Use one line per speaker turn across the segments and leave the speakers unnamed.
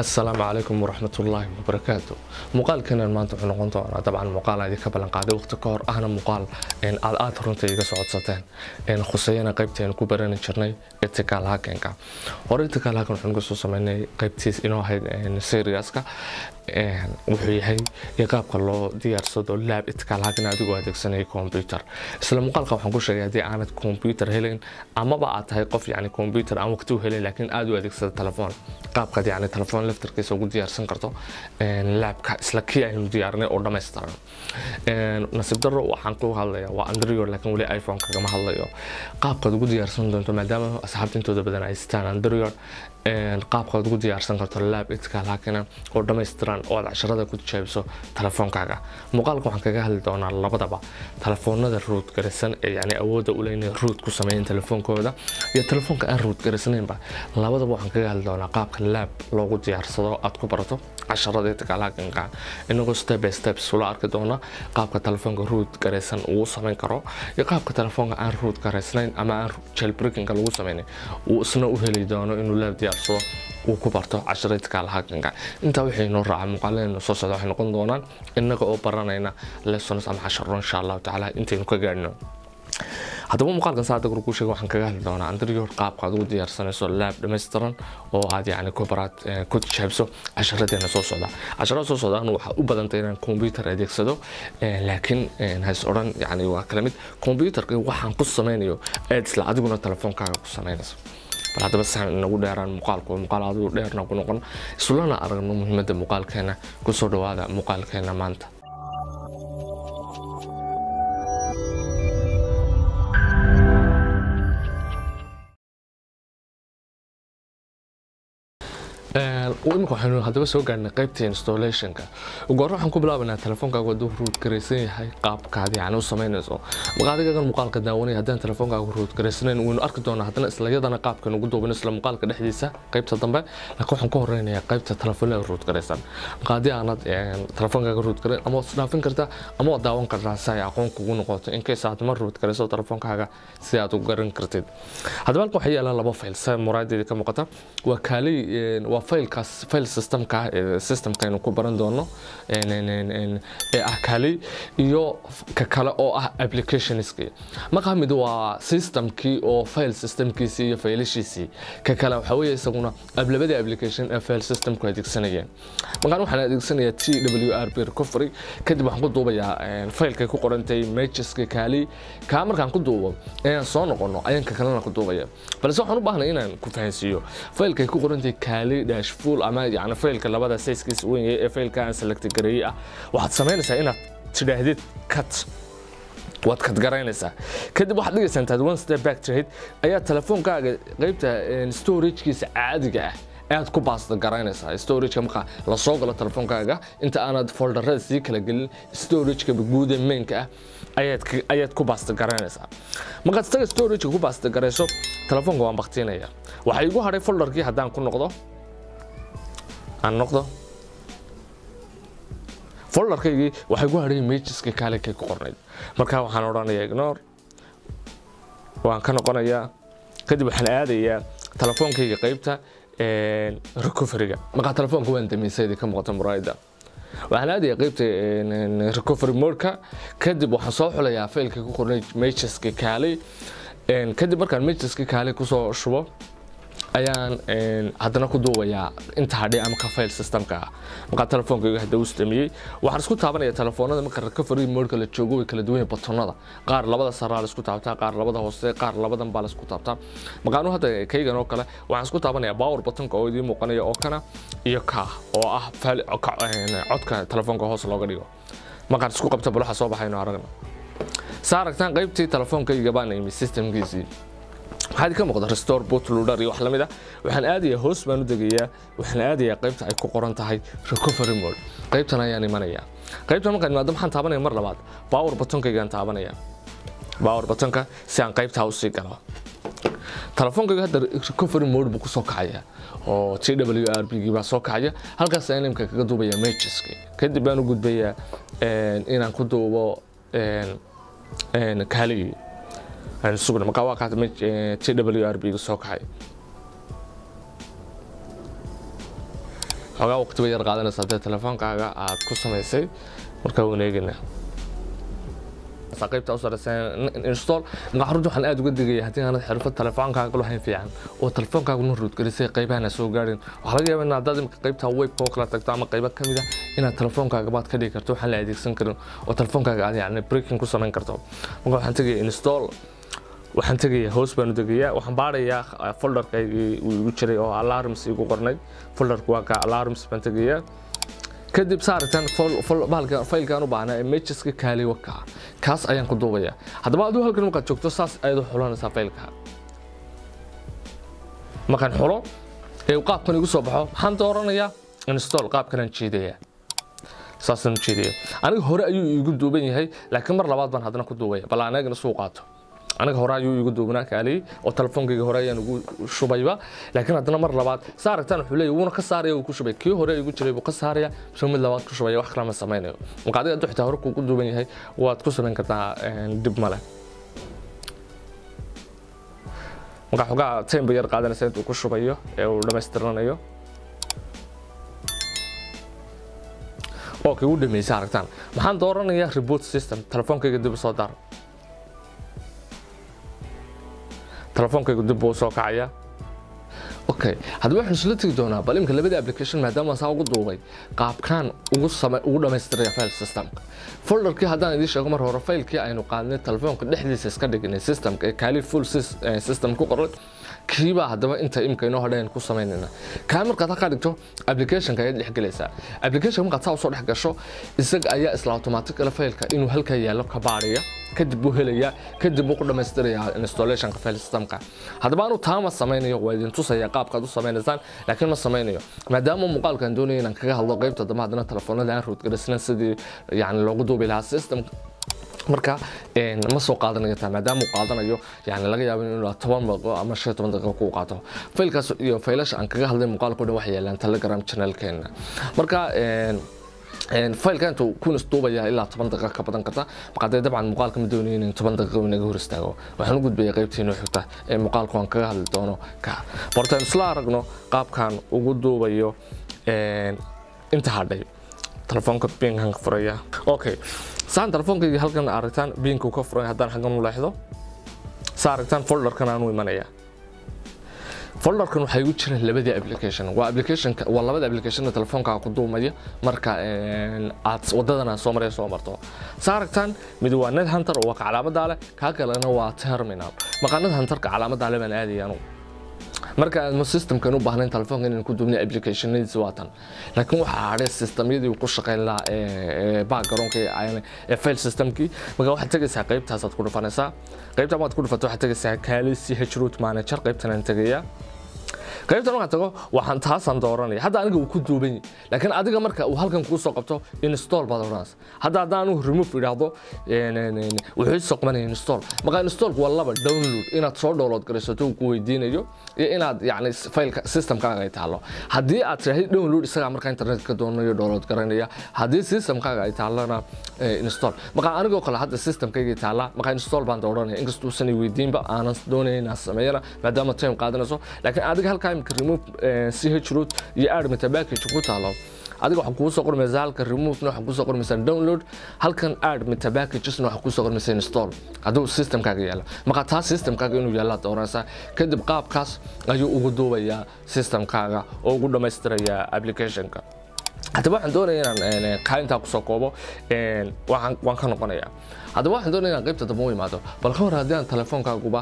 asalaamu calaykum waraxmatullaahi wabarakaatu muuqaalkeenan maanta wuxuu noqon doonaa dabcan muuqaal aan idinka ballan qaaday waqti ka hor ahna muuqaal aad aad runta iga socodsateen khuseeyana qaybteenu ku barani jirnay etikaal hakenka hore etikaal haken waxaan kasoo sameynay qaybtiis inoo ahayd seriaska wuxuu yahay iyo qaabka loo diyaarsado laab etikaal haken adigoo adeegsanaya computer isla muuqaalka waxaan ku sheegay haddii aanad computer helayn amaba aad tahay qof yani computer aan waqti u helayn laakiin aad u adeegsada telefoon qaabkaad yani telefoon laftarkiisa ugu diyaarsan karto laabka isla kii aynu diyaarinay oo dhammaystiran nasiib daro waxaan ku hadlaya waa android laakiin weli iphone kagama hadlayo qaabkaad ugu diyaarsan doonto maadaama asxaabta intooda badan ay sitaan android qaabkaad ugu diyaarsan karto laab etikaal hakina oo dhammaystiran oo aad casharada ku tijaabiso telefoonkaaga muuqaalka waxaan kaga hadli doonaa labadaba telefoonada ruud garasan ee yani awoodda u leh inay ruud ku sameeyeen telefoonkooda iyo telefoonka aan ruud garasanaynba labadaba waxaan kaga hadli doonaa qaabka laab loogu diyaarsado aad ku barato casharada etikaal hakinka inagoo step by step sula arki doona qaabka telefoonka ruud garaysan uu samayn karo iyo qaabka telefoonka aan ruud garaysnayn ama aan jailbreakinga lagu sameynin uu isna u heli doono inuu laab diyaarsado uu ku barto casharada etikaal hakinka intaa waxay noo raaca muuqaaladeena soo socda waxay noqon doonaan inaga oo baranayna lessons ama casharo insha allahu tacaala intaynu ka gaadhno haddaba muuqaalkan saada gurku sheega waxaan kaga hadli doonaa anterior qaabka aad ugu diyaarsanayso laab dhammaystiran oo aad yani ku baraad ku tijaabso casharadeena soo socda casharada soo socda anu waxaa u badantay inaan computer adeegsado laakiin hays odhan yani waa kala mid computerka waxaan ku sameynayo aad isla adiguna telefoonkaaga ku samaynayso bal haddaba saxan inagu dheeraan muuqaalku muuqaal adigu dheerna ku noqon islana aragno muhiimadda muuqaalkeena kusoo dhawaada muuqaalkeena maanta imika waxaynu haddaba soo gaarnay qaybta installationka ugu horre waxaan ku bilaabanaa telefoonkaagu hadduu ruud garaysan yahay qaabkaad yani u samaynayso maqaadigagan muuqaalka daawanaya haddaan telefoonkaagu ruud garaysanayn waynu arki doonaa haddana isla yadana qaabkan ugu duubin isla muuqaalka dhexdiisa qaybta dambe laakiin waxaan ku horeynayaa qaybta telefoonada ruud garaysan maqaadi aanad telefoonkaaga ruud garayn ama waad isdhaafin kartaa ama waad daawan kartaa si ay aqoon kugu noqoto in case aad ma ruud garayso telefoonkaaga si aad u garan kartid haddaba halkan waxaa yaalaan laba fayl sa muraadeedii ka muuqata waa kaalay waa faylkaas fayl systemka systemkaynu ku baran doono ee ah kali iyo ka kale oo ah applicationski markaa mid waa systemkii oo file systemkiisii iyo faylashiisii ka kale waxaa weeye isaguna ablabadii application ee file systemku adeegsanayeen markaan waxaan adeegsanayaa t w r b recovery kadib waxaan ku duubayaa faylkay ku qorantay mageska kali kaa markaan ku duubo inaan soo noqono ayaan ka kalena ku duubaya balse waxaan u baahnay inaan ku fahansiiyo faylkay ku qorantay kali dash full ama yani faylka labada sayskiisa weyn ee faylka aan select gareeyay ah waxaad samaynaysaa inaad tidhaahdid cut waad kadgaraynaysaa kadib waxaad dhigaysaa intaad one step back tirahayd ayaa telefoonkaaga qaybta storagekiisa caadiga ah aad ku baasta garaynaysaa storageka markaa lasoo galo telefoonkaaga inta aanad folderada sii kala gelin storageka guuda mainka ah ayaad ku baasta garaynaysaa markaad isaga storageka ku baasta garayso telefoonka waan baktiinaya waxaa igu hadhay folderkii haddaan ku noqdo aan noqdo folderkaygii waxay ku hadhay mageska kaalekay ku qornayd markaa waxaan odhanayaa ignore waan ka noqonayaa kadib waxaan aadayaa telefoonkayga qaybta recoveryga markaa telefoonka waan damiisaydii ka muuqata muraayada waxaan aadayaa qaybta recovery modeka kadib waxaan soo xulayaa faylkii ku qornay mageska kaaley kadib markaan mageska kaaley kusoo shubo ayaan haddana ku duubayaa inta hadhay ama ka file systemka ah markaa telefoonkayga hadda u istamiyey waxaan isku taabanaya telefoonada marka recovery modka la joogo way kala duwan batonada qaar labada saraa la isku taabtaa qaar labada hoose qaar labadan baa la isku taabtaa markaanu hadda kaygan oo kale waxaan isku taabanayaa power batonka oo idiin muuqanaya oo kana iyo ka oo ah codka telefoonka hoos looga dhigo markaan isku qabta bulaxa soo baxayno aragna saa aragtaan qaybtii telefoonkayga baan imi systemkiisii waxaad ka muuqda restore bootloader iyo wax la mid ah waxaan aadayaa hoos baan u degayaa waxaan aadayaa qaybta ay ku qoran tahay recovery mode qaybtan ayaan imanayaa qaybtan markaan imaado maxaan taabanaya mar labaad power batonkaygaan taabanaya power batonka si aan qaybtaa usii galo telefoonkayga hadda recovery mode buu kusoo kacaya oo t w r b gii baa soo kacaya halkaas ayaan imika kaga duubaya mageski kadib baan u gudbayaa inaan ku duubo kaaligii sugna markaa waa kaata t w r b ga soo kacay xoogaa waqti bay yar qaadanaysa haddii telefoonkaaga aad ku samaysay markaa waan eegaynaa qaybta u sareysan install marka runtii waxaan aad uga digaya haddii aanad xirfad telefoonkaaga lahayn fiican oo telefoonkaaga una ruudgelisay qaybahan soo gaadhin waxaa laga yaabaa in haddaad imika qaybta webka oo kala tagto ama qaybo kamid ah inaad telefoonkaaga baad ka dhigi karto waxaan la adeegsan karin oo telefoonkaaga aad yani breaking ku samayn karto marka waxaan tegaya install waxaan tegayaa hoos baanu degayaa waxaan baarayaa folderkaygii uu igu jiray oo alarms igu qornay folderku waa ka alarms baan tegayaa kadib saaritan faylkan u baahnaa ee mageska kaali waka kaas ayaan ku duubayaa haddaba aduu halkan markaad joogto saas ayaad u xulanaysaa faylka markaan xulo ee qaabkan igu soo baxo maxaan dooranayaa install qaabkanaan jeedayaa saasaan u jeedaya aniga hore ayuu iigu duuban yahay laakiin mar labaad baan haddana ku duubaya bal anagana suu qaato aniga hore ayuu igu duubnaa kaaliyey oo telefoonkayga hore ayaan ugu shubayba laakiin haddana mar labaad saa aragtaan wuxuu leeyahy wuuna ka saaraya uu ku shubay kii hore igu jiray buu ka saaraya soo mid labaad ku shubaya wax kale ma samaynayo marka adiga hadduu xitaa hore kuugu duuban yahay waad ku samayn kartaa dib male marka xogaa time bay yar qaadanaysa intuu ku shubayo ee uu dhammaystiranayo oo kii u dhameysay aragtaan maxaan dooranayaa reboot system telefoonkayga dib u soo daar telefoonkaygu dib buu soo kacaya okay haddaba waxaan isla tegi doonaa bal imika labada application maadaama saa ugu duubay qaabkaan ugu same ugu dhammaystiraya file systemka folderkii haddaan idiin sheego mar hore faylkii aynu qaadnay telefoonka dhexdiisa iska dhignay systemka ee kaali full system ku qoray kiibaa haddaba inta imika inoo hodhayn ku samaynayna kaa markaad halkaa dhigto applicationka ayaad dhexgelaysaa application markaad saa usoo dhex gasho isaga ayaa isla automaticala faylka inuu halkaa yaallo ka baadhaya kadib buu helayaa kadib buu ku dhammaystirayaa installationka file systemka haddaba anu taama samaynayo waa idin tusaya qaabkaad u samaynaysaan laakiin ma samaynayo maadaama muuqaalkan doonaya inaan kaga hadlo qaybta dambe haddana telefoonada aan roodgarasnan sidii yani loogu duubi lahaa systemka marka ma soo qaadanayo taa maadaama uu qaadanayo yani laga yaabo inuu toban daqiiqo ama shan toban daqiiqo kuu qaato faylkaas iyo faylasha aan kaga hadlay muuqaalka o dhan waxay yaalaan telegram channelkeena marka faylka intuu kun isduubaya ilaa toban daqiiqa ka badan karta marka dee dabcan muuqaalka ma doonayo in toban daqiiqo inaga hor istaago waxaan u gudbaya qaybtiina xigta ee muuqaalku aan kaga hadli doono ka bortaan isla aragno qaabkan ugu duubayo inta hadhay telefoonka binkan ka furaya okay saan telefoonkayga halkan aragtaan biinku ka furay haddaan xaggan u leexdo saa aragtaan folderkan aan u imanaya folderkan waxaa igu jira labadii application waa application waa labada application telefoonka ku duumaya marka aad wadadan aad soo maraya soo marto saa aragtaan mid waa net hunter oo waa ka calaamada leh kaa kalena waa terminal marka net hunterka calaamada leh baan aadaya anugu marka aadma systemkan u baahnayn telefoonka inaan ku duubnay applicationadiisa waa tan laakiin waxaa hadhay systemyadii uu ku shaqayn lahaa ee backgroundka ee file systemkii marka waxaad tegaysaa qaybtaasaad ku dhufanaysaa qaybta maad ku dhufato waxaad tegaysaa kaali ch root manager qaybtan aan tegayaa qaybtan markaan tago waxaan taasaan dooranaya hadda aniga uu ku duuban yahay laakiin adiga marka uu halkan kuu soo qabto install baad odhanaysa hadda haddaan anigu remove idhaahdo wuxuu soo qabanaya install marka installku waa laba download inaad soo download garaysato uu ku weydiinayo iyo inaad yani failka systemkaaga ay taalo haddii aad tiraahdo download isagaa marka internetka doonayo download garanaya haddii systemkaaga ay taalana install marka anigoo kale hadda systemkayga taala marka install baan dooranaya inkastuusan i weydiinba aanan doonaya inaan sameeyana maadaama time qaadanayso laakiin adiga halkaa imika remove ch root iyo add meta package ku taalo adiga waxaa kugu soo qormaysaa halka removena waxaa kugu soo qormaysaa download halkan add meta packagesna waxaa kugu soo qormaysaa install hadduu systemkaaga yaalo marka taa systemkaaga inuu yaalla dooranaysaa kadib qaabkaas ayuu ugu duubayaa systemkaaga oo ugu dhammaystirayaa applicationka haddaba waxaan doonaya inaan kaalintaa kusoo koobo waan ka noqonayaa haddaba waxaan doonaya inaan qaybta dambe u imaado bal ka hor haddii aan telefoonkaaguba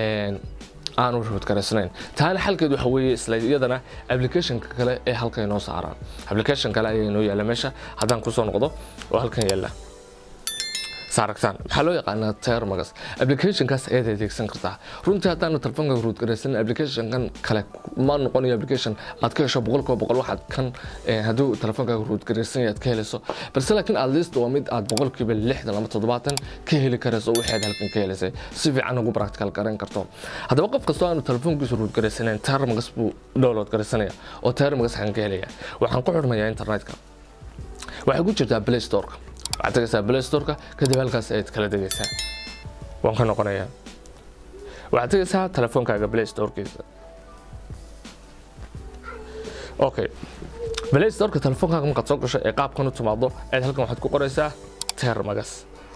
aanu roodgaraysnayn taana xalkeed waxa weeye isla iyadana applicationka kale ee halkan inoo saaraan application kale ayaa inoo yaalla meesha haddaan kusoo noqdo oo halkan yaalla saaragtaan maxaa loo yaqaanaa termagas applicationkaas ayaad adeegsan kartaa runtii haddaanu telefoonka roodgaraysan applicationkan kale ma noqonayo application aad ka hesho boqolkiiba boqol waxaad kan hadduu telefoonkaaga roodgaraysan yaad ka helayso balse laakiin at least waa mid aad boqolkiiba lixdan ama toddobaatan ka heli karayso waxaad halkan ka helaysay si fiican ugu practical garayn karto haddaba qof kastoo aanu telefoonkiisa roodgaraysanayn termagas buu download garaysanaya oo termagas xaan ka helaya waxaan ku xidhmayaa internetka waxay ku jirtaa play storeka waxaad tegaysaa play storeka kadib halkaas ayaad kala degaysaa waan ka noqonayaa waxaad tegaysaa telefoonkaaga play storekiisa okay play storeka telefoonkaaga markaad soo gasho ee qaabkan u timaado aad halkan waxaad ku qoraysaa termagas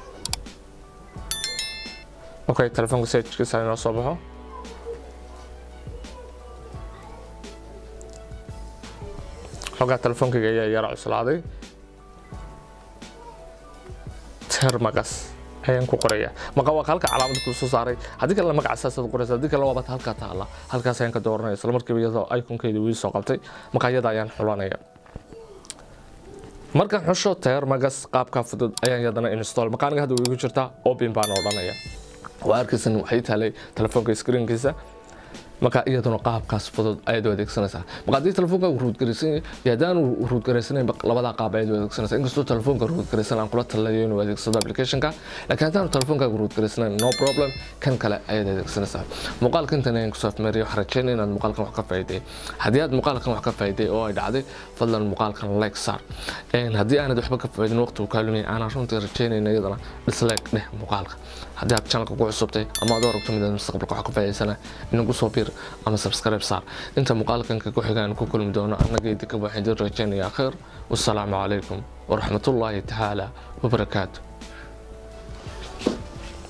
okay telefoonka sejkiisa inoo soo baxo xogaa telefoonkayga ayaa yara cuslaaday termagas ayaan ku qoraya maqa waa halka calaamad ku soo saaray haddii kale magaca saasaad qoraysa haddii kale waabata halkaa taala halkaas ayaan ka dooranaya isla markiiba iyadoo iconkeeda wii soo qabtay marka iyada ayaan xulanaya markaan xusho termagas qaabka fudud ayaan yadana install marka aniga hadda igu jirtaa open baan odhanaya waa arkaysan waxay taalay telefoonka screenkiisa marka iyaduna qaabkaas fudud ayaad u adeegsanaysaa marka haddii telefoonka ruudgaraysan yahay iyo haddaan ruudgaraysanayn labadaa qaab ayaad u adeegsanaysaa inkastoo telefoonka ruudgaraysan aan kula talinayo inuu adeegsado applicationka laakiin haddaan telefoonka ruudgaraysanayn no problem kan kale ayaad adeegsanaysaa muuqaalka intan ayaan kusoo afmeeriyo waxaan rajeynaya inaad muuqaalkan wax ka faa'iiday haddii aad muuqaalkan wax ka faa'iiday oo ay dhacday fadlan muuqaalkan like saar haddii aanad waxba ka faa'iidin waqtigu kaa lumiyay aanan runtii rajeynayna iyadana dislike dheh muuqaalka haddii aad channelka ku cusubtay ama aad aragto mid mustaqbalka wax ka faa'iidaysana inagu soo biir ama subscribe saar inta muuqaalkan ka xigaan ku kulmi doono annaga idinka waxaan idin rajaynayaa khayr wassalaamu calaykum waraxmatullaahi tacaala wabarakaatu